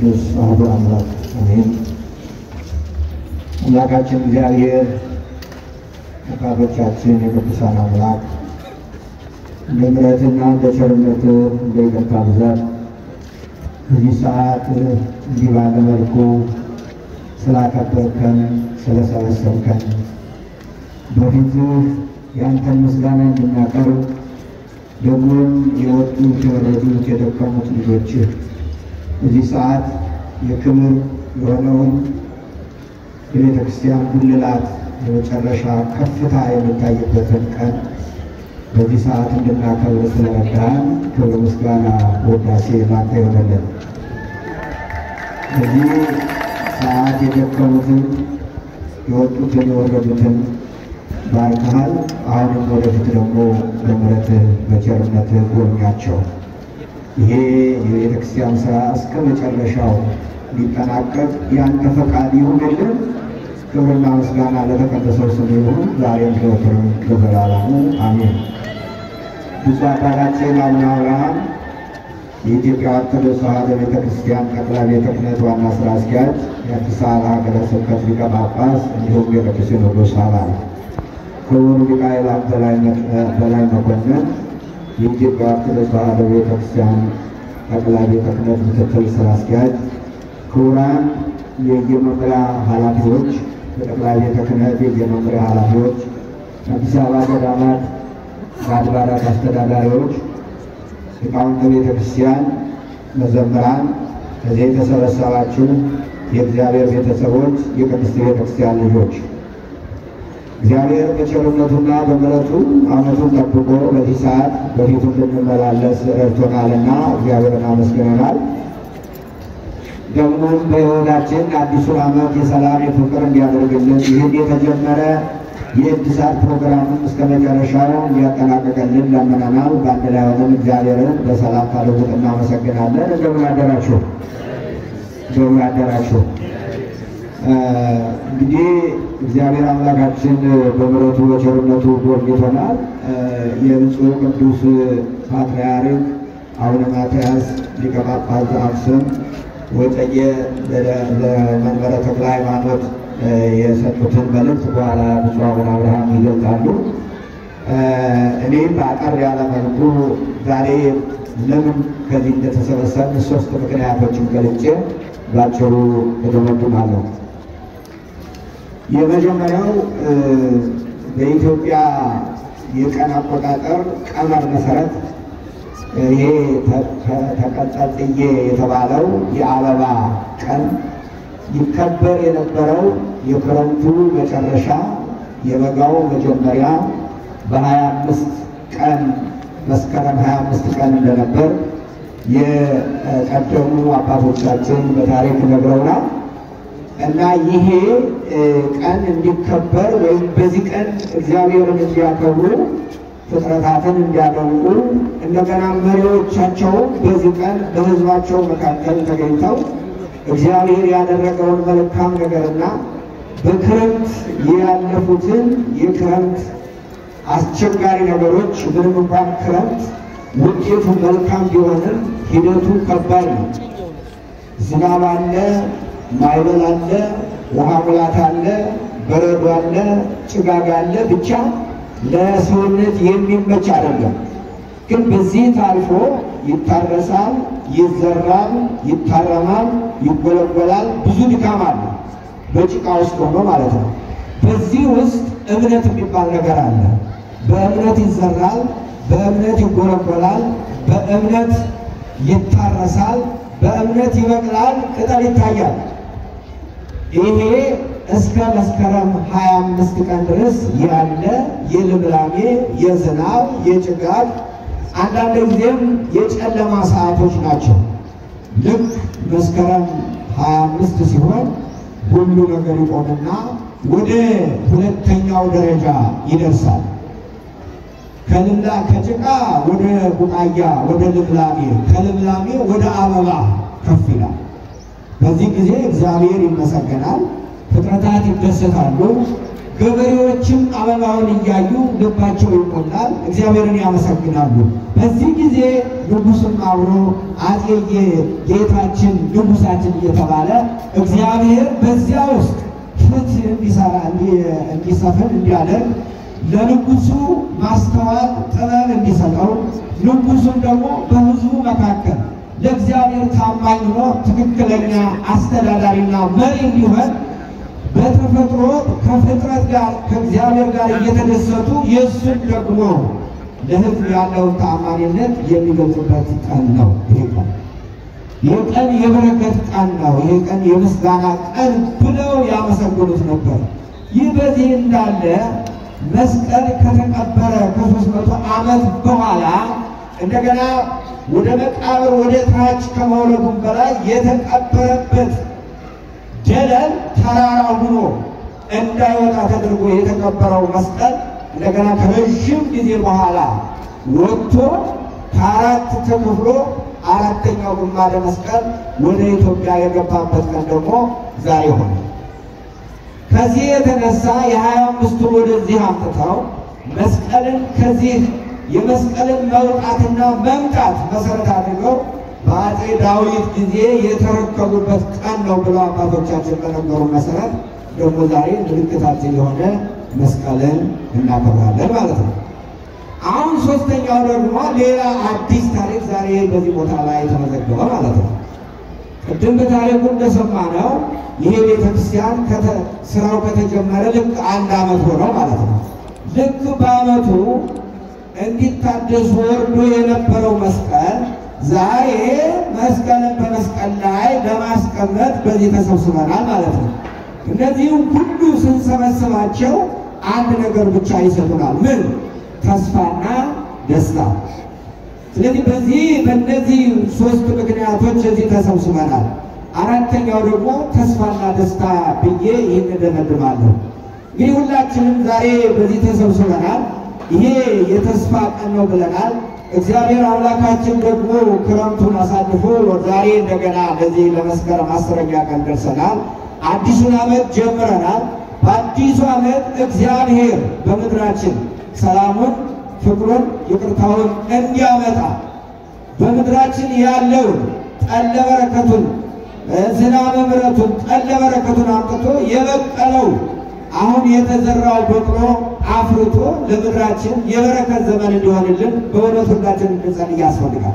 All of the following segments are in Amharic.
ቅዱስ አሐዱ አምላክ አሜን። አምላካችን እግዚአብሔር አባቶቻችን የቅዱሳን አምላክ እንደ ምሕረትና እንደ ቸርነት እንደ ይቅርታ ብዛት በዚህ ሰዓት እንዲህ ባለ መልኩ ስላከበርከን ስለሰበሰብከን በፊትህ ያንተን ምስጋና እንድናቀርብ ደግሞም የወጡት የወረዱት የደከሙት ልጆችህ በዚህ ሰዓት የክብር የሆነውን የቤተ ክርስቲያን ጉልላት የመጨረሻ ከፍታ የሚታይበትን ቀን በዚህ ሰዓት እንድናከብር ስለረዳን ክብር፣ ምስጋና፣ ወዳሴ ላንተ ይሆነልን። በዚህ ሰዓት የደከሙትን የወጡትን የወረዱትን ባርከሃል። አሁንም ወደፊት ደግሞ በምሕረትህ በቸርነትህ ጎብኛቸው። ይሄ የቤተ ክርስቲያን ስራ እስከ መጨረሻው ሊጠናቀቅ ያንተ ፈቃድ ይሁንልን። ክብርና ምስጋና ለተቀደሰው ስም ይሁን ዛሬም ዘወትርም ለዘላለሙ አሜን። ብፁዕ አባታችን አቡነ አብርሃም የኢትዮጵያ ኦርቶዶክስ ተዋሕዶ ቤተ ክርስቲያን ጠቅላይ ቤተ ክህነት ዋና ስራ አስኪያጅ፣ የአዲስ አበባ ሀገረ ስብከት ሊቀ ጳጳስ እንዲሁም የቅዱስ ሲኖዶስ አባል፣ ክቡር ሊቀ አእላፍ በላይ መኮንን የኢትዮጵያ ኦርቶዶክስ ተዋሕዶ ቤተ ክርስቲያን ጠቅላይ ቤተ ክህነት ምክትል ስራ አስኪያጅ፣ ክቡራን የየመምሪያ ኃላፊዎች፣ የጠቅላይ ቤተ ክህነት የየመምሪያ ኃላፊዎች፣ አዲስ አበባ ገዳማት በአድባራት አስተዳዳሪዎች፣ ሊቃውንተ ቤተ ክርስቲያን፣ መዘምራን፣ ከዚህ የተሰበሰባችሁ የእግዚአብሔር ቤተሰቦች፣ የቅድስት ቤተ ክርስቲያን ልጆች እግዚአብሔር በቸርነቱና በምሕረቱ ዓመቱን ጠብቆ በዚህ ሰዓት በፊቱ እንድንመላለስ ረድቶናልና እግዚአብሔርን አመስግነናል። ደግሞም በሕይወታችን አዲሱን ዓመት የሰላም የፍቅር እንዲያደርግልን ይህን የተጀመረ የእድሳት ፕሮግራምን እስከ መጨረሻው እንዲያጠናቀቅልን ለምነናል። በአንድ ላይ ሆነን እግዚአብሔርን በሰላም ታደጉት እናመሰግናለን። እንደምን አደራችሁ? እንደምን አደራችሁ? እንግዲህ እግዚአብሔር አምላካችን በምሕረቱ በቸርነቱ ጎብኝቶናል። የብፁዕ ቅዱስ ፓትርያርክ አቡነ ማትያስ ሊቀ ጳጳስ ዘአክሱም ወዕጨጌ ለመንበረ ተክለ ሃይማኖት የሰጡትን መልእክት በኋላ ብፁዕ አቡነ አብርሃም ይገልጣሉ። እኔም በአጠር ያለ መልኩ ዛሬ ለምን ከዚህ እንደተሰበሰብን ሶስት ምክንያቶችን ገልጬ ባጭሩ እደመድማለሁ። የመጀመሪያው በኢትዮጵያ የቀን አቆጣጠር ቀመር መሰረት ይሄ ተቀጣጥዬ የተባለው የአበባ ቀን ይከበር የነበረው የክረምቱ መጨረሻ የበጋው መጀመሪያ በሀያ አምስት ቀን መስከረም ሀያ አምስት ቀን እንደነበር የቀደሙ አባቶቻችን በታሪክ ነግረውናል። እና ይሄ ቀን እንዲከበር ወይም በዚህ ቀን እግዚአብሔርን እንዲያከብሩ ፍጥረታትን እንዲያደንቁ እንደገና መሪዎቻቸውን በዚህ ቀን በሕዝባቸው መካከል ተገኝተው እግዚአብሔር ያደረገውን መልካም ነገርና በክረምት ያለፉትን የክረምት አስቸጋሪ ነገሮች ምንም እንኳን ክረምት ውጤቱ መልካም ቢሆንም ሂደቱ ከባድ ነው። ዝናብ አለ፣ ማዕበል አለ፣ ውሃ ሙላት አለ፣ በረዶ አለ፣ ጭጋግ አለ። ብቻ ለሰውነት የሚመች አይደለም። ግን በዚህ ታልፎ ይታረሳል፣ ይዘራል፣ ይታረማል፣ ይጎለጎላል። ብዙ ድካም አለ፣ በጭቃ ውስጥ ሆኖ ማለት ነው። በዚህ ውስጥ እምነት የሚባል ነገር አለ። በእምነት ይዘራል፣ በእምነት ይጎለጎላል፣ በእምነት ይታረሳል፣ በእምነት ይበቅላል፣ ቅጠል ይታያል። ይሄ እስከ መስከረም 25 ቀን ድረስ ያለ የልምላሜ የዝናብ የጭጋግ አንዳንድ ጊዜም የጨለማ ሰዓቶች ናቸው። ልክ መስከረም 25 ሲሆን ሁሉ ነገር ይቆምና ወደ ሁለተኛው ደረጃ ይደርሳል። ከልምላ ከጭቃ ወደ ቡቃያ ወደ ልምላሜ ከልምላሜ ወደ አበባ ከፍ ይላል። በዚህ ጊዜ እግዚአብሔር ይመሰገናል፣ ፍጥረታት ይደሰታሉ፣ ገበሬዎችም አበባውን እያዩ ልባቸው ይሞላል፣ እግዚአብሔርን ያመሰግናሉ። በዚህ ጊዜ ንጉሥም አብሮ አፄ ጌታችን ንጉሳችን እየተባለ እግዚአብሔር በዚያ ውስጥ ፍትህ እንዲሰራ እንዲሰፍን እንዲያደርግ ለንጉሱ ማስተዋል ጥበብ እንዲሰጠው ንጉሱም ደግሞ በሕዝቡ መካከል ለእግዚአብሔር ታማኝ ሆኖ ትክክለኛ አስተዳዳሪና መሪ እንዲሆን በተፈጥሮ ከፍጥረት ጋር ከእግዚአብሔር ጋር እየተደሰቱ የእሱን ደግሞ ለሕዝብ ያለውን ተአማኒነት የሚገልጽበት ቀን ነው። ይሄ ቀን ይህ ቀን የበረከት ቀን ነው። ይህ ቀን የምስጋና ቀን ብለው ያመሰግኑት ነበር። ይህ በዚህ እንዳለ መስቀል ከተቀበረ ከሦስት መቶ ዓመት በኋላ እንደገና ወደ መቃብር ወደ ታች ከመውረዱም በላይ የተቀበረበት ደለል ተራራ ሆኖ እንዳይወጣ ተደርጎ የተቀበረው መስቀል እንደገና ከረዥም ጊዜ በኋላ ወጥቶ ከአራት ተከፍሎ አራተኛው ግማደ መስቀል ወደ ኢትዮጵያ የገባበት ቀን ደግሞ ዛሬ ሆነ። ከዚህ የተነሳ የሀያ አምስቱን ወደዚህ አምጥተው መስቀልን ከዚህ የመስቀልን መውጣትና መምጣት መሰረት አድርገው በአፄ ዳዊት ጊዜ የተረከቡበት ቀን ነው ብለው አባቶቻችን በነገሩ መሰረት ደግሞ ዛሬ ምልክታችን የሆነ መስቀልን እናከብራለን ማለት ነው። አሁን ሶስተኛው ደግሞ ሌላ አዲስ ታሪክ ዛሬ በዚህ ቦታ ላይ ተመዘገበ ማለት ነው። ቅድም በታሪኩ እንደሰማነው ይሄ ቤተክርስቲያን ስራው ከተጀመረ ልክ አንድ ዓመት ሆነው ማለት ነው። ልክ በዓመቱ እንዲታደስ ወርዶ የነበረው መስቀል ዛሬ መስቀልን በመስቀል ላይ ለማስቀመጥ በዚህ ተሰብስበናል ማለት ነው። እነዚህም ሁሉ ስንሰበስባቸው አንድ ነገር ብቻ ይሰጡናል። ምን? ተስፋና ደስታ። ስለዚህ በዚህ በእነዚህ ሶስት ምክንያቶች እዚህ ተሰብስበናል። አራተኛው ደግሞ ተስፋና ደስታ ብዬ ይህን እደመድማለሁ። እንግዲህ ሁላችንም ዛሬ በዚህ ተሰብስበናል። ይሄ የተስፋ ቀን ነው ብለናል። እግዚአብሔር አምላካችን ደግሞ ክረምቱን አሳልፎ ዛሬ እንደገና ለዚህ ለመስከረም አስረኛ ቀን ደርሰናል። አዲሱን ዓመት ጀምረናል። በአዲሱ ዓመት እግዚአብሔር በምድራችን ሰላሙን፣ ፍቅሩን፣ ይቅርታውን እንዲያመጣ በምድራችን ያለውን ጠለ በረከቱን፣ ዝናበ ምሕረቱን፣ ጠለ በረከቱን አምጥቶ የበቀለው አሁን የተዘራው በቅሎ አፍርቶ ለምድራችን የበረከት ዘመን እንዲሆንልን በእውነት ሁላችን እንድንጸልይ ያስፈልጋል።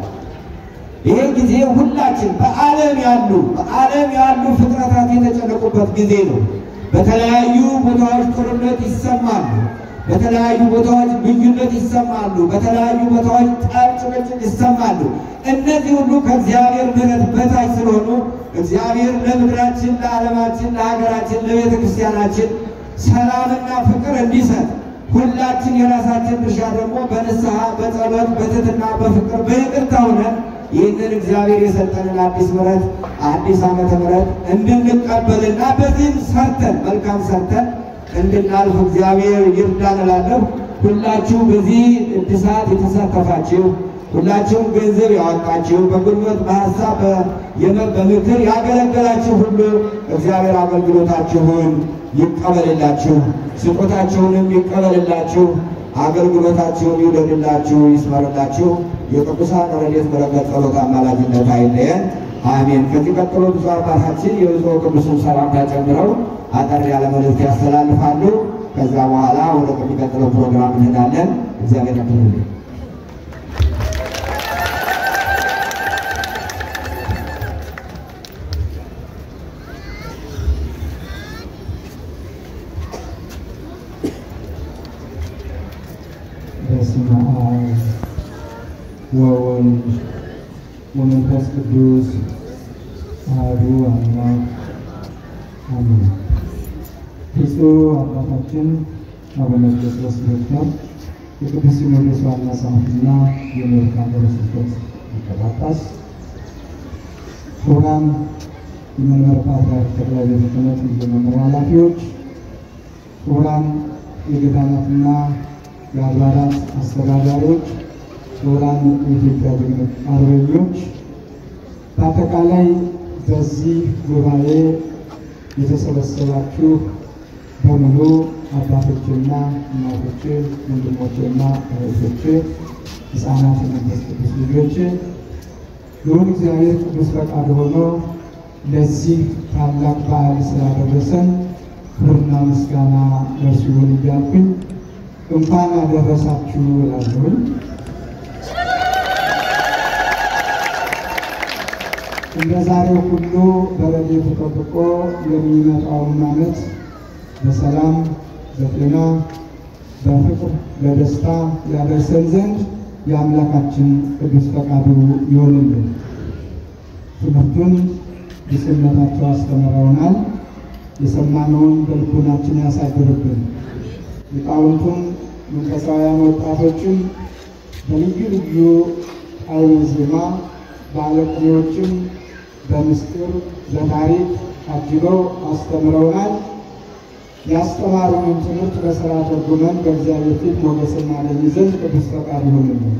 ይሄ ጊዜ ሁላችን በዓለም ያሉ በዓለም ያሉ ፍጥረታት የተጨነቁበት ጊዜ ነው። በተለያዩ ቦታዎች ጦርነት ይሰማሉ። በተለያዩ ቦታዎች ልዩነት ይሰማሉ። በተለያዩ ቦታዎች ጠብ፣ ጭቅጭቅ ይሰማሉ። እነዚህ ሁሉ ከእግዚአብሔር ምሕረት በታች ስለሆኑ እግዚአብሔር ለምድራችን፣ ለዓለማችን፣ ለሀገራችን፣ ለቤተ ክርስቲያናችን ሰላምና ፍቅር እንዲሰጥ ሁላችን የራሳችን ድርሻ ደግሞ በንስሐ በጸሎት በትህትና በፍቅር በይቅርታ ሆነን ይህንን እግዚአብሔር የሰጠንን አዲስ ምሕረት አዲስ ዓመተ ምሕረት እንድንቀበልና በዚህም ሰርተን መልካም ሰርተን እንድናልፍ እግዚአብሔር ይርዳን እላለሁ። ሁላችሁ በዚህ እድሳት የተሳተፋችሁ ሁላችሁም ገንዘብ ያወጣችሁ በጉልበት በሀሳብ በምክር ያገለገላችሁ ሁሉ እግዚአብሔር አገልግሎታችሁን ይቀበልላችሁ፣ ስጦታችሁንም ይቀበልላችሁ፣ አገልግሎታችሁን ይውደድላችሁ፣ ይስመርላችሁ። የቅዱሳን ረድኤት በረከት ጸሎት አማላጅነት አይለየን። አሜን። ከዚህ ቀጥሎ ብፁዕ አባታችን የብፁዕ ቅዱስን ሰላምታ ጨምረው አጠር ያለ መልእክት ያስተላልፋሉ። ከዛ በኋላ ወደ ከሚቀጥለው ፕሮግራም እንሄዳለን። እግዚአብሔር ያክብርልን። በስመ አብ ወወልድ ወመንፈስ ቅዱስ አሐዱ አምላክ አሜን። ብፁዕ አባታችን አቡነ ጴጥሮስ ዶክተር የቅዱስ ሲኖዶስ ዋና ጸሐፊና የአሜሪካ ሀገረ ስብከት ሊቀ ጳጳስ፣ ክቡራን የመንበረ ፓትርያርክ ጠቅላይ ቤተ ክህነት የመምሪያ ኃላፊዎች፣ ክቡራን የገዳማትና የአድባራት አስተዳዳሪዎች፣ ክቡራን የኢትዮጵያ ጀግኖች አርበኞች፣ በአጠቃላይ በዚህ ጉባኤ የተሰበሰባችሁ በሙሉ አባቶችና እናቶች፣ ወንድሞችና እህቶች፣ ሕፃናት የመንፈስ ቅዱስ ልጆች ልዑል እግዚአብሔር ቅዱስ ፈቃድ ሆኖ ለዚህ ታላቅ በዓል ስላደረሰን ክብርና ምስጋና ለእርሱ ይሁን እያልኩኝ እንኳን አደረሳችሁ እላለሁኝ። እንደ ዛሬው ሁሉ በረድኤቱ ጠብቆ የሚመጣውን ዓመት በሰላም በጤና በፍቅር በደስታ ያደርሰን ዘንድ የአምላካችን ቅዱስ ፈቃዱ ይሆንልን። ትምህርቱን ብፁዕነታቸው አስተምረውናል። የሰማነውን በልቦናችን ያሳድርብን። ሊቃውንቱም መንፈሳውያን ወጣቶችም በልዩ ልዩ ጣዕመ ዜማ ባለቅኔዎችም በምስጢር በታሪክ አጅበው አስተምረውናል። ያስተማሩንን ትምህርት በሥራ ተርጉመን በእግዚአብሔር ፊት ሞገስ እናገኝ ዘንድ ቅዱስ ፈቃድ ይሆንልን።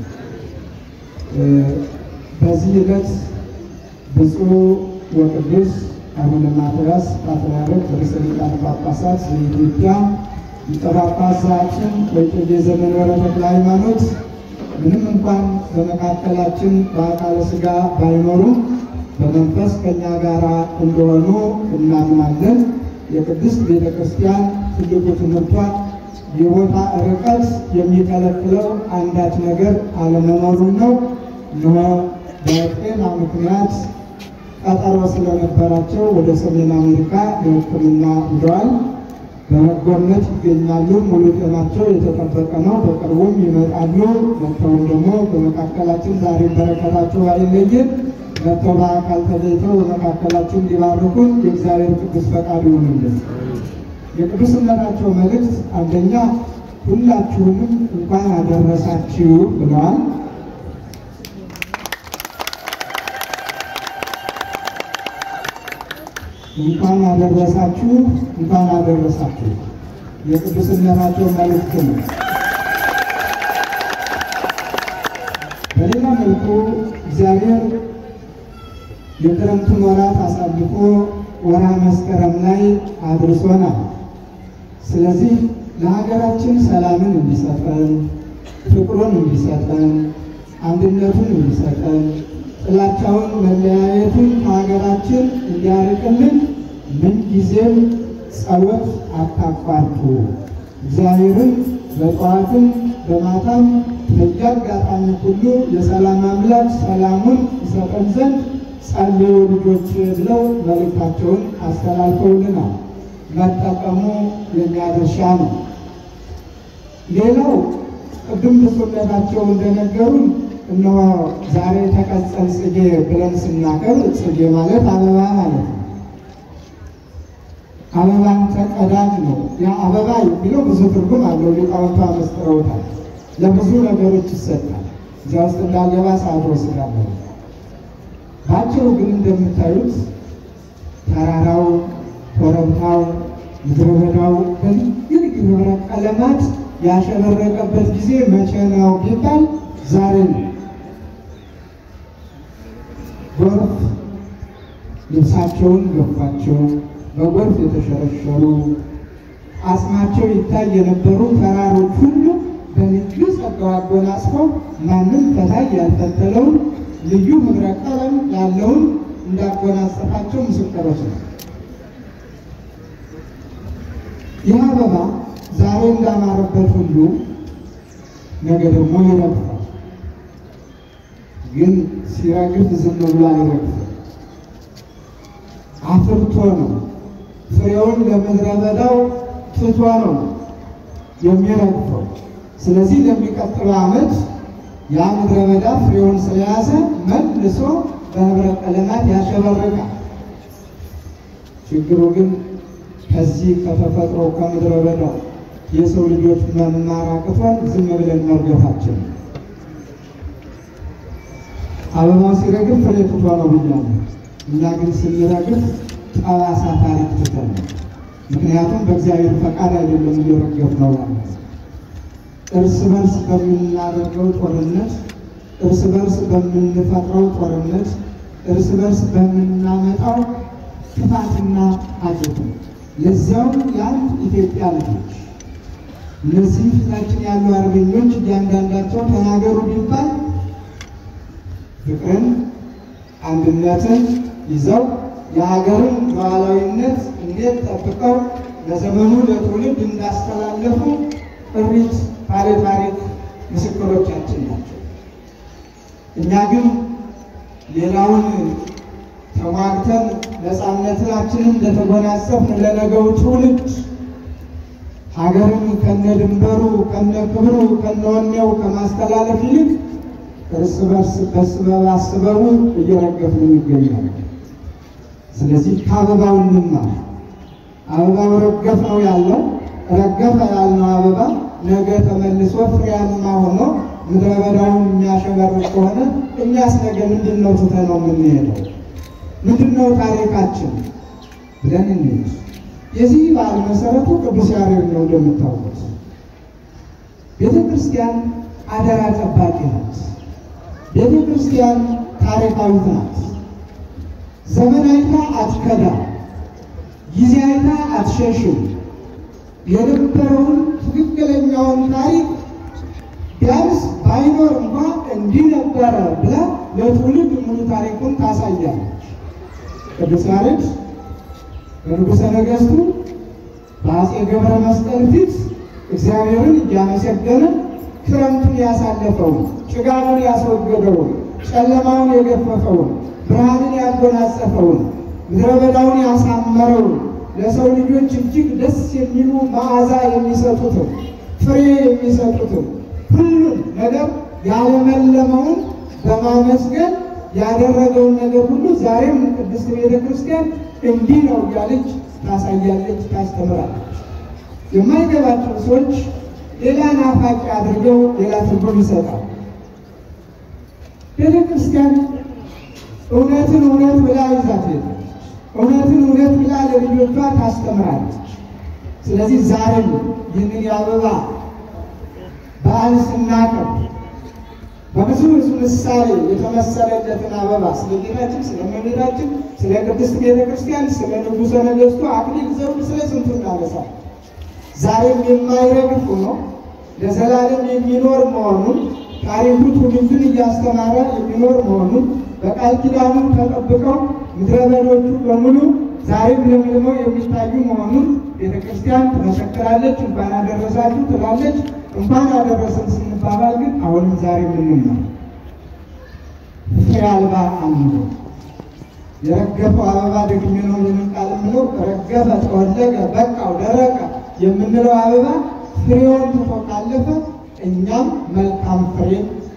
በዚህ ዕለት ብፁዕ ወቅዱስ አቡነ ማትያስ ፓትርያርክ ርዕሰ ሊቃነ ጳጳሳት ዘኢትዮጵያ ሊቀ ጳጳስ ዘአክሱም ወዕጨጌ ዘመንበረ ተክለ ሃይማኖት ምንም እንኳን በመካከላችን በአካለ ሥጋ ባይኖሩም በመንፈስ ከእኛ ጋር እንደሆኑ እናምናለን። የቅድስት ቤተ ክርስቲያን ትልቁ ትምህርቷ የቦታ ርቀት የሚከለክለው አንዳች ነገር አለመኖሩን ነው። እነሆ በጤና ምክንያት ቀጠሮ ስለነበራቸው ወደ ሰሜን አሜሪካ ለሕክምና ሂደዋል። በመጎብኘት ይገኛሉ። ሙሉ ጤናቸው የተጠበቀ ነው። በቅርቡም ይመጣሉ። መጥተውም ደግሞ በመካከላችን ዛሬ በረከታቸው አይለይን መጥተው በአካል ተገኝተው በመካከላችን ሊባርኩን የእግዚአብሔር ቅዱስ ፈቃድ ይሆንልን። የቅዱስነታቸው መልእክት አንደኛ ሁላችሁንም እንኳን አደረሳችሁ ብለዋል። እንኳን አደረሳችሁ፣ እንኳን አደረሳችሁ የቅዱስነታቸው መልእክት ነው። በሌላ መልኩ እግዚአብሔር የክረምቱን ወራት አሳልፎ ወርሃ መስከረም ላይ አድርሶናል። ስለዚህ ለሀገራችን ሰላምን እንዲሰጠን፣ ፍቅሩን እንዲሰጠን፣ አንድነቱን እንዲሰጠን፣ ጥላቻውን መለያየቱን ከሀገራችን እንዲያርቅልን ምንጊዜም ጸሎት አታቋርጡ። እግዚአብሔርን በጠዋትም በማታም በየአጋጣሚ ሁሉ የሰላም አምላክ ሰላሙን ይሰጠን ዘንድ ጸልዩ ልጆች ብለው መልእክታቸውን አስተላልፈውልናል። መጠቀሙ የኛ ድርሻ ነው። ሌላው ቅድም ብፁዕነታቸው እንደነገሩን እነሆ ዛሬ ተቀጸል ጽጌ ብለን ስናከብር ጽጌ ማለት አበባ ማለት ነው። አበባን ተቀዳጅ ነው። ያ አበባ የሚለው ብዙ ትርጉም አለው። ሊቃውንቱ አመስጥረውታል። ለብዙ ነገሮች ይሰጣል። እዚያ ውስጥ እንዳገባ ሰዓት ወስዳለሁ። ባጭሩ ግን እንደምታዩት ተራራው፣ ኮረብታው፣ ምድረ በዳው በልዩ ልዩ ህብረ ቀለማት ያሸበረቀበት ጊዜ መቼ ነው ቢባል ዛሬ ነው። ጎርፍ ልብሳቸውን ገፏቸው፣ በጎርፍ የተሸረሸሩ አጽማቸው ይታይ የነበሩ ተራሮች ሁሉ በልዩ ጸጋው አጎናጽፈው ማንም ከታይ ያልፈተለውን ልዩ ህብረ ቀለም ያለውን እንዳጎናጸፋቸው ምስክሮች ነው። ይህ አበባ ዛሬ እንዳማረበት ሁሉ ነገ ደግሞ ይረግፋል። ግን ሲረግፍ ዝም ብሎ አይረግፍም። አፍርቶ ነው ፍሬውን ለምድረ በዳው ትቶ ነው የሚረግፈው። ስለዚህ ለሚቀጥለው ዓመት ያ ምድረ በዳ ፍሬውን ስለያዘ መልሶ በህብረ ቀለማት ያሸበርቃል። ችግሩ ግን ከዚህ ከተፈጥሮ ከምድረ በዳው የሰው ልጆች መማር አቅቶን ዝም ብለን መርገፋችን። አበባው ሲረግፍ ፍሬ ትቶ ነው ብያለሁ። እኛ ግን ስንረግፍ ጠባሳ ታሪክ ትተን ነው። ምክንያቱም በእግዚአብሔር ፈቃድ አይደለም እየረገፍ ነው ያለ እርስ በርስ በምናደርገው ጦርነት፣ እርስ በርስ በምንፈጥረው ጦርነት፣ እርስ በርስ በምናመጣው ጥፋትና ሀጀት ነው። ለዚያውም የአንድ ኢትዮጵያ ልጆች እነዚህ ፊታችን ያሉ አርበኞች እያንዳንዳቸው ተናገሩ ቢባል ፍቅርን፣ አንድነትን ይዘው የሀገርን ሉዓላዊነት እንዴት ጠብቀው ለዘመኑ ለትውልድ እንዳስተላለፉ ጥሪት ባለ ታሪክ ምስክሮቻችን ናቸው። እኛ ግን ሌላውን ተሟግተን ነፃነታችንን እንደተጎናጸፍን ለነገው ትውልድ ሀገርን ከነ ድንበሩ ከነ ክብሩ ከነ ወኔው ከማስተላለፍ ይልቅ እርስ በርስ በስበብ አስበቡ እየረገፍን ይገኛል። ስለዚህ ከአበባው እንማር። አበባው ረገፍ ነው ያለው ረገፈ ያልነው አበባ ነገ ተመልሶ ፍሬያማ ሆኖ ምድረ በዳውን የሚያሸበርቅ ከሆነ እኛስ ነገ ምንድን ነው ትተነው የምንሄደው? ምንድን ነው ታሪካችን ብለን እንሂድ። የዚህ በዓል መሰረቱ ቅዱስ ያሬድ ነው። እንደምታውቁት ቤተ ክርስቲያን አደራ ጠባቂ ናት። ቤተ ክርስቲያን ታሪካዊት ናት። ዘመን አይታ አትከዳ፣ ጊዜ አይታ አትሸሽም። የነበረውን ትክክለኛውን ታሪክ ቢያንስ ባይኖር እንኳ እንዲህ ነበረ ብላ ለትውልድ ሙሉ ታሪኩን ታሳያለች። ቅዱስ ያሬድ በንጉሠ ነገሥቱ በአፄ ገብረ መስቀል ፊት እግዚአብሔርን እያመሰገነ ክረምቱን ያሳለፈውን፣ ጭጋሙን ያስወገደውን፣ ጨለማውን የገፈፈውን፣ ብርሃንን ያጎናጸፈውን፣ ምድረ በዳውን ያሳመረውን ለሰው ልጆች እጅግ ደስ የሚሉ መዓዛ የሚሰጡትን ፍሬ የሚሰጡትን ሁሉን ነገር ያለመለመውን በማመስገን ያደረገውን ነገር ሁሉ ዛሬም ቅድስት ቤተ ክርስቲያን እንዲህ ነው እያለች ታሳያለች፣ ታስተምራለች። የማይገባቸው ሰዎች ሌላ ናፋቂ አድርገው ሌላ ትርጉም ይሰጣል። ቤተ ክርስቲያን እውነትን እውነት ብላ ይዛት ሄዳለች። እውነትን እውነት ብላ ለልጆቿ ታስተምራለች። ስለዚህ ዛሬም ይህንን የአበባ በዓል ስናከብር በብዙ ብዙ ምሳሌ የተመሰለለትን አበባ ስለ ጌታችን፣ ስለ እመቤታችን፣ ስለ ቅድስት ቤተ ክርስቲያን፣ ስለ ንጉሠ ነገሥቱ አክሊል ዘውድ፣ ስለ ስንቱ እናነሳለን። ዛሬም የማይረግፍ ሆኖ ለዘላለም የሚኖር መሆኑን ታሪኩ ትውልድን እያስተማረ የሚኖር መሆኑን በቃል ኪዳኑ ተጠብቀው ምድረ በዳዎቹ በሙሉ ዛሬም ለምልመው የሚታዩ መሆኑን ቤተ ክርስቲያን ትመሰክራለች። እንኳን አደረሳችሁ ትላለች። እንኳን አደረሰን ስንባባል ግን አሁንም ዛሬ ምንማር ፍሬ አልባ አንዱ የረገፈው አበባ ደግሜ ነው ይህንን ቃል የምለው ረገፈ፣ ጠወለገ፣ በቃው፣ ደረቀ የምንለው አበባ ፍሬውን ትቶ ካለፈ እኛም መልካም ፍሬ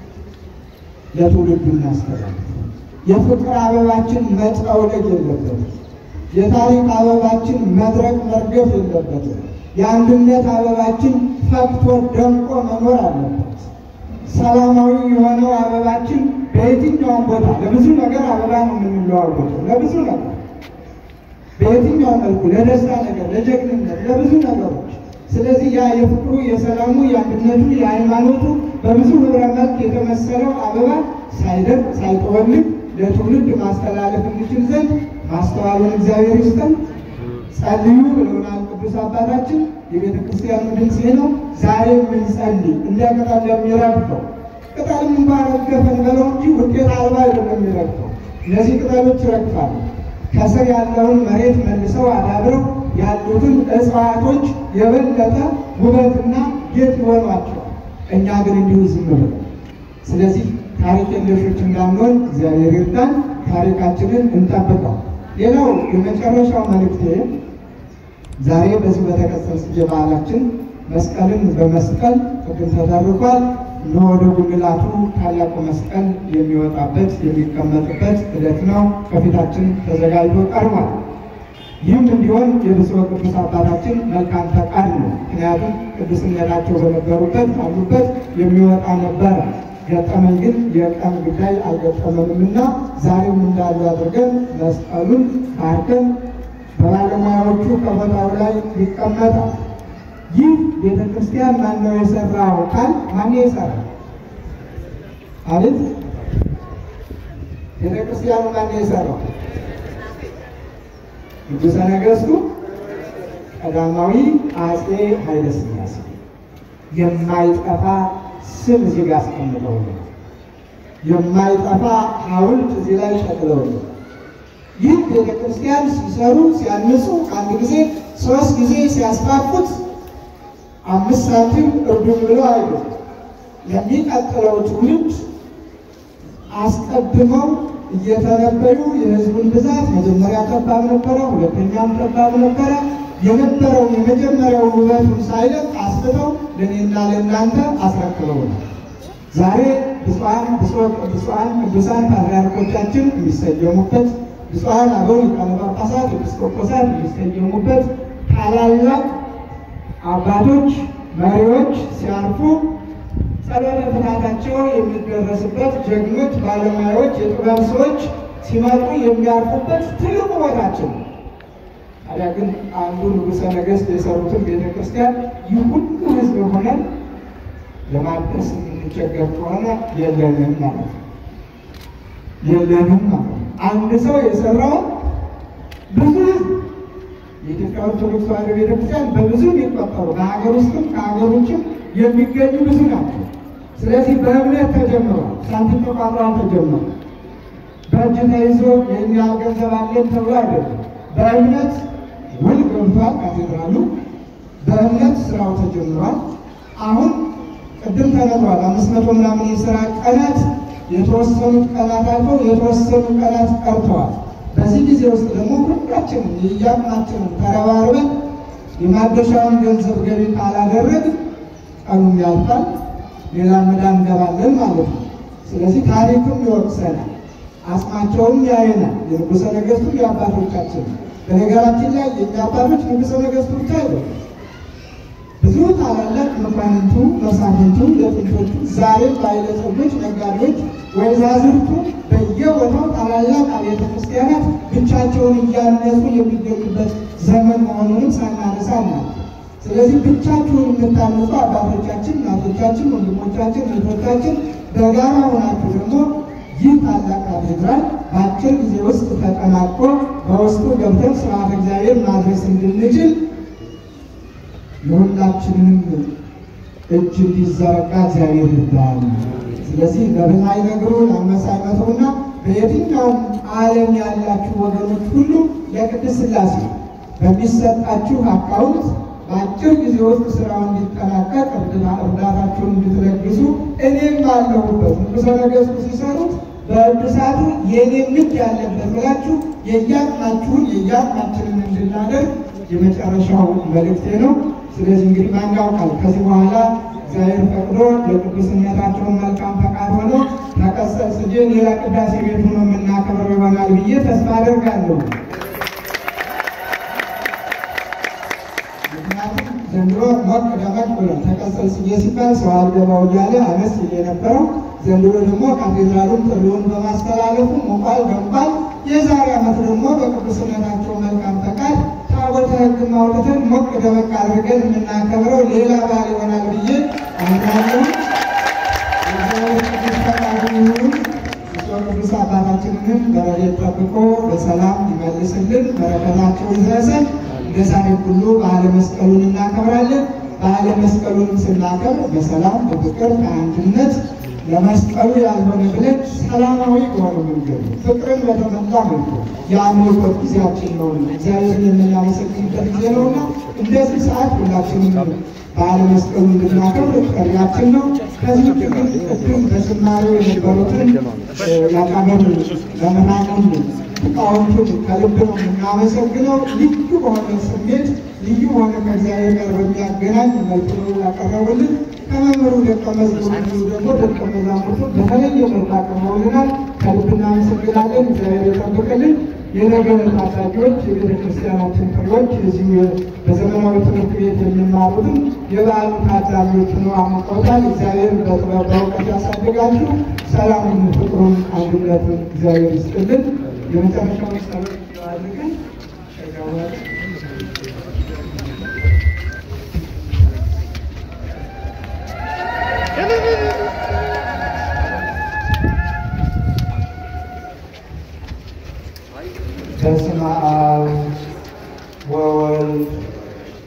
ለትውልዱ እናስተላልፍ። የፍቅር አበባችን መጠውለግ የለበትም። የታሪክ አበባችን መድረቅ መርገፍ የለበትም። የአንድነት አበባችን ፈክቶ ደምቆ መኖር አለበት። ሰላማዊ የሆነው አበባችን በየትኛውም ቦታ ለብዙ ነገር አበባ ነው የምንለዋወጠው፣ ለብዙ ነገር በየትኛው መልኩ ለደስታ ነገር፣ ለጀግንነት፣ ለብዙ ነገሮች። ስለዚህ ያ የፍቅሩ፣ የሰላሙ፣ የአንድነቱ፣ የሃይማኖቱ በብዙ ህብረ መልክ የተመሰለው አበባ ሳይደርቅ ሳይጠወልግ ለትውልድ ማስተላለፍ እንችል ዘንድ ማስተዋሉን እግዚአብሔር ይስጠን። ጸልዩ ብለውናል ቅዱስ አባታችን። የቤተ ክርስቲያኑ ድምፅ ነው። ዛሬ የምንጸልይ እንደ ቅጠል ለሚረግፈው ቅጠልም እንኳ ረገፈን በለው እንጂ ውጤት አልባ አይደለም የሚረግፈው። እነዚህ ቅጠሎች ይረግፋሉ። ከስር ያለውን መሬት መልሰው አዳብረው ያሉትን እጽዋቶች የበለጠ ውበትና ጌጥ ይሆኗቸዋል። እኛ ግን እንዲሁ ዝም ብለን ስለዚህ ታሪክ የለሾች እንዳንሆን እግዚአብሔር ይርዳን። ታሪካችንን እንጠብቀው። ሌላው የመጨረሻው መልእክቴ ዛሬ በዚህ በተቀጸል ጽጌ በዓላችን መስቀልን በመስቀል ቅድም ተደርጓል። እነሆ ወደ ጉልላቱ ታላቁ መስቀል የሚወጣበት የሚቀመጥበት ዕለት ነው። ከፊታችን ተዘጋጅቶ ቀርቧል። ይህም እንዲሆን የብፁዕ ቅዱስ አባታችን መልካም ፈቃድ ነው። ምክንያቱም ቅዱስነታቸው በነበሩበት ባሉበት የሚወጣ ነበረ። ገጠመን ግን የቀን ጉዳይ አልገጠመንምና ዛሬም እንዳሉ አድርገን መስቀሉን ባርከን በባለሙያዎቹ ከቦታው ላይ ይቀመጣል። ይህ ቤተ ክርስቲያን ማነው የሰራው? ቃል ማን የሰራ አቤት? ቤተ ክርስቲያኑ ማን የሰራው? ንጉሠ ነገሥቱ ቀዳማዊ አፄ ኃይለ ሥላሴ የማይጠፋ ስም እዚህ ጋር አስቀምጠው ነው። የማይጠፋ ሐውልት እዚህ ላይ ሸቅለው ነው። ይህ ቤተ ክርስቲያን ሲሰሩ ሲያንጹ አንድ ጊዜ ሶስት ጊዜ ሲያስፋፉት አምስት ሳንቲም እርዱን ብለው አይደለም። ለሚቀጥለው ትውልድ አስቀድመው እየተነበዩ የሕዝቡን ብዛት መጀመሪያ ጠባብ ነበረ፣ ሁለተኛም ጠባብ ነበረ። የነበረውን የመጀመሪያውን ውበቱን ሳይለቅ አስፍተው ለእኔና ለእናንተ አስረክበውናል። ዛሬ ብፁዓን ብፁዓን ቅዱሳን ፓትርያርኮቻችን የሚሰየሙበት ብፁዓን አበው ሊቃነ ጳጳሳት ኤጲስቆጶሳት የሚሰየሙበት ታላላቅ አባቶች መሪዎች ሲያርፉ ጸሎተ ፍትሐታቸው የሚደረስበት ጀግኖች ባለሙያዎች የጥበብ ሰዎች ሲመጡ የሚያርፉበት ትልቁ ቦታችን ነው። ታዲያ ግን አንዱ ንጉሠ ነገሥት የሰሩትን ቤተ ክርስቲያን ይህ ሁሉ ሕዝብ ሆነን ለማደስ የምንቸገር ከሆነ የለንም ማለት ነው። የለንም ማለት ነው። አንድ ሰው የሰራውን ብዙ ሕዝብ የኢትዮጵያ ኦርቶዶክስ ተዋሕዶ ቤተክርስቲያን በብዙ የሚቆጠሩ በሀገር ውስጥም ከሀገር ውጭም የሚገኙ ብዙ ናቸው። ስለዚህ በእምነት ተጀምሯል። ሳንቲም ተቋጥሮ ተጀምሯል። በእጅ ተይዞ የእኛ ገንዘብ አለን ተብሎ አይደለም። በእምነት ውል ገብቷል። ካቴድራሉ በእምነት ስራው ተጀምሯል። አሁን ቅድም ተነግሯል። አምስት መቶ ምናምን የስራ ቀናት የተወሰኑት ቀናት አልፈው የተወሰኑ ቀናት ቀርተዋል። በዚህ ጊዜ ውስጥ ደግሞ ሁላችንም የየአቅማችንን ተረባርበን የማደሻውን ገንዘብ ገቢ ካላደረግ ቀኑም ያልፋል፣ ሌላ መዳ እንገባለን ማለት ነው። ስለዚህ ታሪክም ይወቅሰናል፣ አጽማቸውም ያየናል። የንጉሠ ነገሥቱ የአባቶቻችን በነገራችን ላይ የእኛ አባቶች ንጉሠ ነገሥቱ ብቻ አይደለም። ብዙ ታላላቅ መኳንንቱ፣ መሳፍንቱ፣ የጥንቶቹ ዛሬም ባለጸጎች፣ ነጋዴዎች፣ ወይዛዝርቱ በየቦታው ታላላቅ አብያተ ክርስቲያናት ብቻቸውን እያነጹ የሚገኙበት ዘመን መሆኑንም ሳናነሳ ነው። ስለዚህ ብቻችሁን የምታነጹ አባቶቻችን፣ እናቶቻችን፣ ወንድሞቻችን፣ እህቶቻችን በጋራ ሆናችሁ ደግሞ ይህ ታላቅ ካቴድራል በአጭር ጊዜ ውስጥ ተጠናቆ በውስጡ ገብተን ስርዓተ እግዚአብሔር ማድረስ እንድንችል የሁላችንንም እጅ እንዲዘረጋ እግዚአብሔር ይባል። ስለዚህ ለብላይ ነገሩ ለአንበሳይ መተውና በየትኛውም ዓለም ያላችሁ ወገኖች ሁሉ ለቅድስት ሥላሴ በሚሰጣችሁ አካውንት በአጭር ጊዜ ውስጥ ስራው እንዲጠናቀቅ እርዳታችሁን እንድትለግሱ እኔም ባለሁበት ንጉሠ ነገሥቱ ሲሰሩት በእድሳቱ የእኔም እጅ ያለበት ብላችሁ የየአቅማችሁን የየአቅማችንን እንድናደርግ የመጨረሻው መልእክቴ ነው። ስለዚህ እንግዲህ ማን ያውቃል ከዚህ በኋላ እግዚአብሔር ፈቅዶ የቅዱስነታቸውን መልካም ፈቃድ ሆኖ ተቀሰስ እ ሌላ ቅዳሴ ቤት ሆኖ የምናከብረው ይሆናል ብዬ ተስፋ አደርጋለሁ። ምክንያቱም ዘንድሮ ሞቅ ደመቅ ብሎ ተቀጸል ስዬ ሲባል ሰው አልገባው እያለ አነስ የነበረው ዘንድሮ ደግሞ ካቴድራሉን ጥሪውን በማስተላለፉ ሞቋል ደምቋል። የዛሬ ዓመት ደግሞ በቅዱስነታቸው መልካም ፈቃድ ታቦተ ሕግ አውጥተን ሞቅ ደመቅ አድርገን የምናከብረው ሌላ በዓል ይሆናል ብዬ አምናለሁ። እግዚአብሔር ቅዱስ ፈቃዱ ይሁን። ብፁዕ ቅዱስ አባታችንንም በረድኤት ጠብቆ በሰላም ይመልስልን፣ በረከታቸው ይድረሰን። እንደ ዛሬ ሁሉ በዓለ መስቀሉን እናከብራለን። በዓለ መስቀሉንም ስናከብር በሰላም በፍቅር በአንድነት ለመስቀሉ ያልሆነ ብለን ሰላማዊ በሆነ መንገድ ፍቅርን በተመላ መልኩ የአምልኮት ጊዜያችን ነውና እግዚአብሔርን የምናመሰግንበት ጊዜ ነውና እንደዚህ ሰዓት ሁላችንም በዓለ መስቀሉ እንድናከብር ጥሪያችን ነው። ከዚህ ውጭ ግን ቅድም በዝማሬው የነበሩትን ያቀረቡ መምህራንን ሊቃውንቱን ከልብ ነው የምናመሰግነው። ልዩ በሆነ ስሜት ልዩ በሆነ ከእግዚአብሔር ጋር በሚያገናኝ መልኩ ነው ያቀረቡልን። ከመምህሩ ደቀ መዝሙሩ ደግሞ ደቀ መዛሙርቱ በተለየ መልኩ አቅርበውልናል። ከልብ እናመሰግናለን። እግዚአብሔር ይጠብቅልን። የነገ ታዳጊዎች የቤተ ክርስቲያናችን ፍሬዎች እዚሁ በዘመናዊ ትምህርት ቤት የሚማሩትን የበዓሉ ታዳሚዎች ነው አሙቀውታል። እግዚአብሔር በጥበብ በእውቀት ያሳድጋችሁ። ሰላምን፣ ፍቅሩን፣ አንድነቱን እግዚአብሔር ይስጥልን። የመጨረሻውን ጸሎት አድርገን በስመ አብ ወወልድ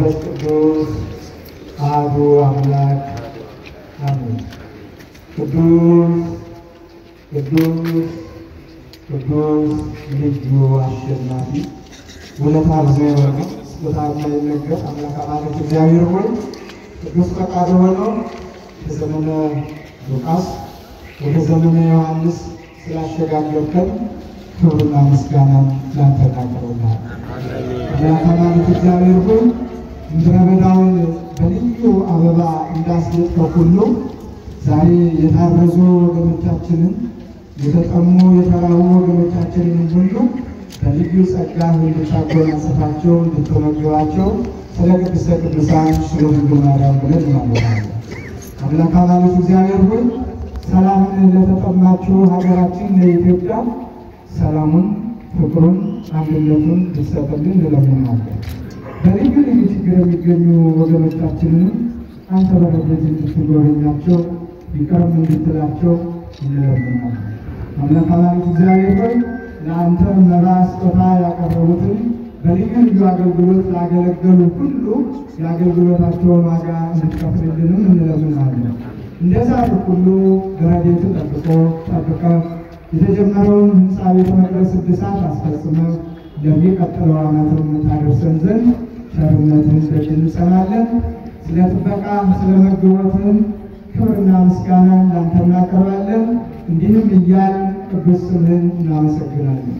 መንፈስ ቅዱስ አሐዱ አምላክ አሜን። ቅዱስ ቅዱስ ቅዱስ ልዩ አሸናፊ ውለታ ብዙ የሆነ ስጦታ የማይነገር አምላክ አማልክት እግዚአብሔር ሆይ ቅዱስ ፈቃድ ሆኖ ከዘመነ ሉቃስ ወደ ዘመነ ዮሐንስ ስላሸጋገርከን ክብርና ምስጋና ላንተ እናቀርባለን። አምላክ አማልክት እግዚአብሔር ሆይ ምድረ በዳውን በልዩ አበባ እንዳስጌጥከው ሁሉ ዛሬ የታረዙ ወገኖቻችንን የተጠሙ የተራቡ ወገኖቻችንን ሁሉ በልዩ ጸጋ እንድታጎናጽፋቸው እንድትመግባቸው ስለ ቅድስተ ቅዱሳን ስለ ድንግል ማርያም ብለን እናመጣለን። አምላክ አማልክት እግዚአብሔር ሆይ ሰላምን ለተጠማችው ሀገራችን ለኢትዮጵያ ሰላሙን፣ ፍቅሩን፣ አንድነቱን እንድትሰጥልን እንለምናለን። በልዩ ልዩ ችግር የሚገኙ ወገኖቻችንንም አንተ በረድኤት እንድትጎበኛቸው ይቅርም እንድትላቸው እንለምናለን። አምላክ አማልክት እግዚአብሔር ሆይ ለአንተ መባ ስጦታ ያቀረቡትን በልዩ ልዩ አገልግሎት ላገለገሉ ሁሉ የአገልግሎታቸውን ዋጋ እንድትከፍልልንም እንለምናለን። እንደዛ ሁሉ በረድኤት ጠብቆ ጠብቀ የተጀመረውን ሕንፃ ቤተ መቅደስ እድሳት አስፈጽመ ለሚቀጥለው ዓመትም ታደርሰን ዘንድ ቸርነትህን ደጅ እንጸናለን። ስለ ጥበቃ ስለ መግቦትህን ክብርና ምስጋና ላንተ እናቀርባለን። እንዲህም እያል ቅዱስ ስምህን እናመሰግናለን።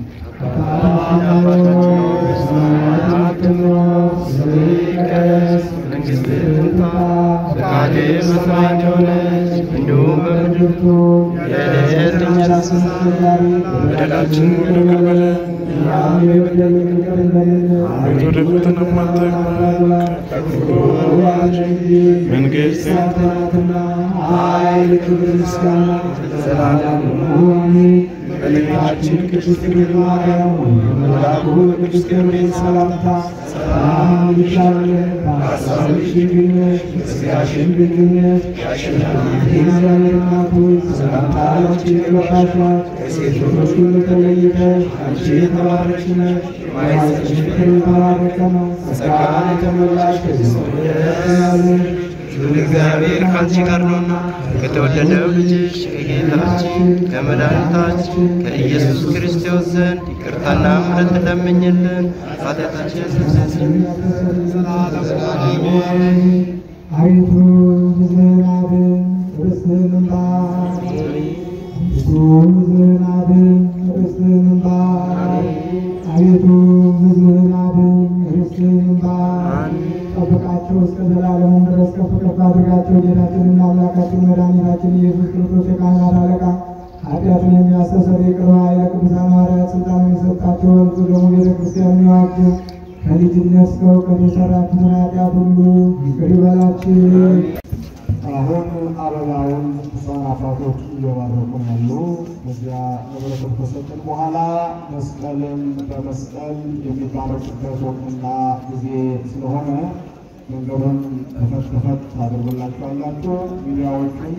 ፈቃድህ በሰማይ እንደሆነች እንዲሁም በምድር የዕለት እንጀራችንን በደላችንን ይቅር በለን ወደ ፈተናም አታግባን ከክፉ መንግሥት ያንተ ናትና ኃይል፣ ክብር፣ ምስጋና ለዘላለሙ እመቤታችን ቅድስት ድንግል ማርያም መልአኩ ቅዱስ ገብርኤል ሰላምታ ሰላም ይልሻለን፣ በሐሳብሽ ድንግል ነሽ፣ በሥጋሽም ድንግል ነሽ። የእግዚአብሔር እናት ሆይ ሰላምታ ላንቺ ይገባሻል። ከሴቶች ሁሉ ተለይተሽ አንቺ የተባረክሽ ነሽ፣ የማኅፀንሽ ፍሬ የተባረከ ነው። ጸጋን የተሞላሽ ከዚህ ሁሉ እግዚአብሔር ከአንቺ ጋር ነውና ከተወደደው ልጅሽ ከጌታችን ከመድኃኒታችን ከኢየሱስ ክርስቶስ ዘንድ ይቅርታና ምሕረት ለምኝልን ኃጢአታችን ያስተሰርይልን ዘላለሙ አሜን። አቤቱ ሕዝብህን አድን፣ ርስትህን እንባ አቤቱ ሕዝብህን አድን፣ ርስትህን እንባ አቤቱ ሕዝብህን አድን፣ ርስትህን እንባ ጠብቃቸው እስከ ዘላለሙ ድረስ ከፍ ከፍ አድርጋቸው። ጌታችንና አምላካችን መድኃኒታችን ኢየሱስ ክርስቶስ የካህናት አለቃ ኃጢአትን የሚያስተሰርይ ይቅር ባይ ለቅዱሳን ሐዋርያት ስልጣን የሰጣቸው እርሱ ደግሞ ቤተ ክርስቲያን የሚዋጅ ከልጅነት እስከ እውቀት የሰራችሁትን ኃጢአት ሁሉ ይቅር ይበላችሁ። አሁን አበባውን ቅዱሳን አባቶች እየባረኩ ያሉ። በዚያ ለበረከት ከሰጥን በኋላ መስቀልን በመስቀል የሚባረኩበት ወቅትና ጊዜ ስለሆነ መንገዱን ከፈት ከፈት ታደርጉላችኋላችሁ። ሚዲያዎቹን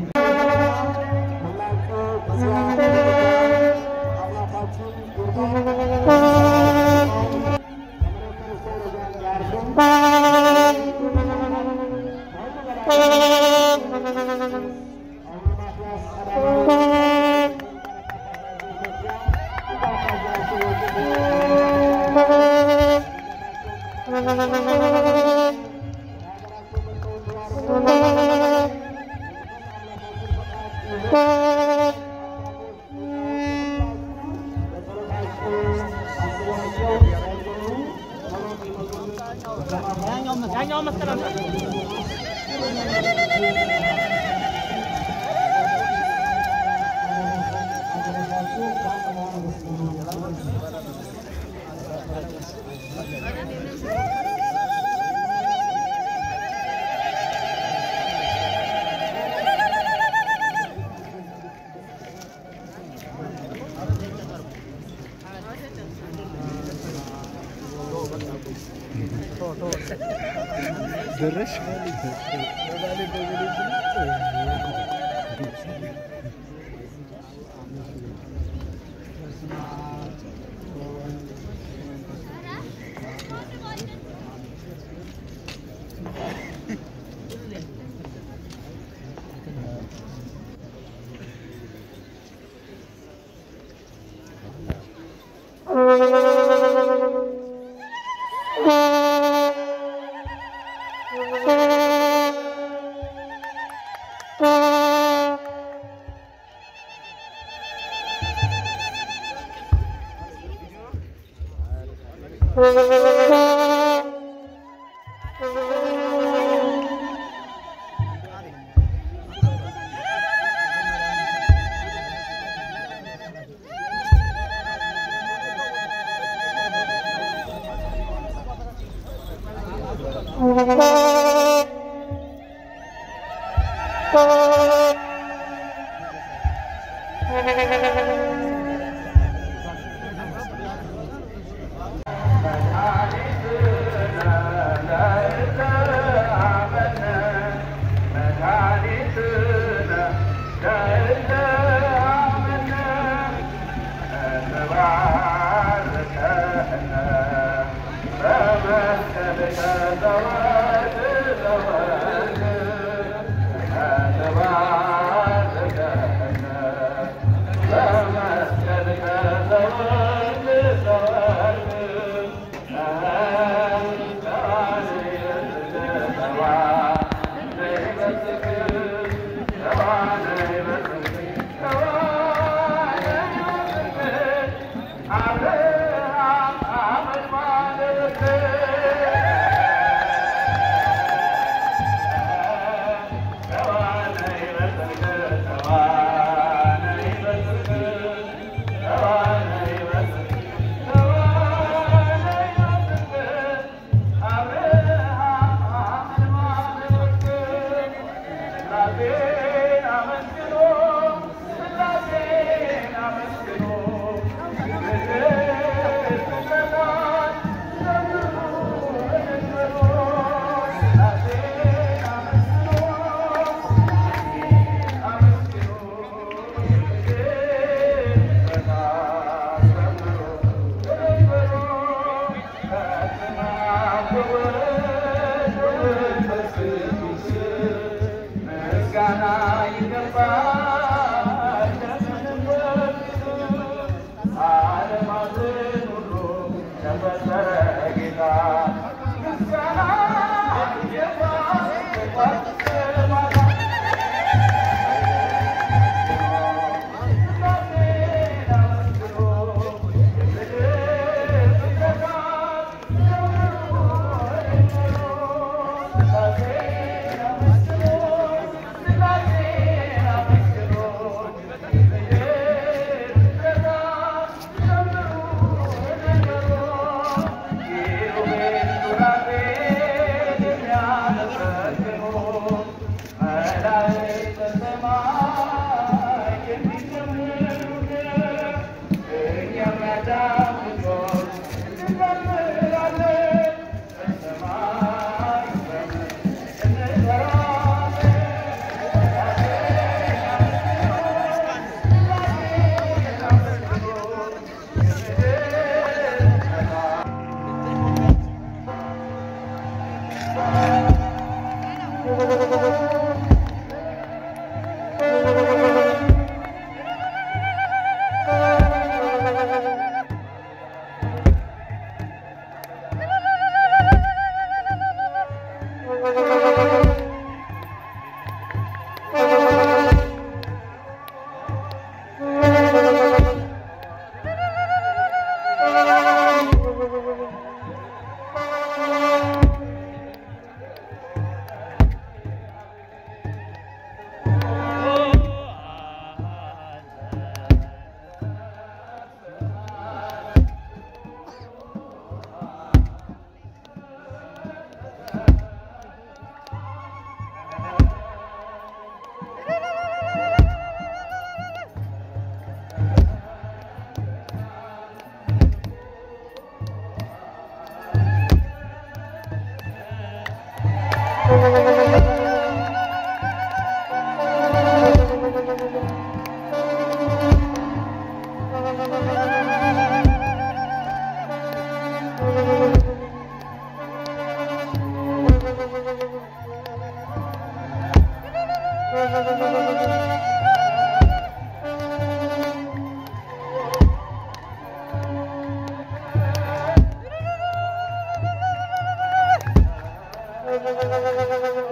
Thank you.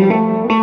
Thank